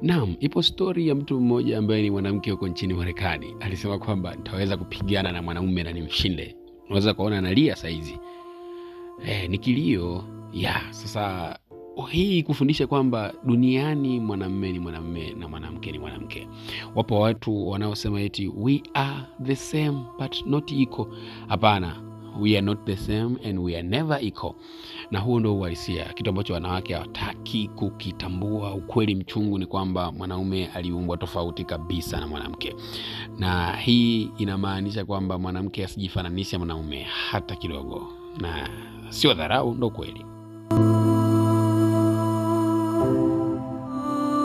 Naam, ipo stori ya mtu mmoja ambaye ni mwanamke huko nchini Marekani. Alisema kwamba nitaweza kupigana na mwanaume na nimshinde. Unaweza kuona analia saizi. Eh, ni kilio ya sasa hii kufundisha kwamba duniani mwanamume ni mwanamume na mwanamke ni mwanamke. Wapo watu wanaosema eti we are the same but not equal. Hapana, we are not the same and we are never equal. Na huo ndo uhalisia, kitu ambacho wanawake hawataki kukitambua. Ukweli mchungu ni kwamba mwanaume aliumbwa tofauti kabisa na mwanamke, na hii inamaanisha kwamba mwanamke asijifananishe mwanaume hata kidogo, na sio dharau, ndo kweli.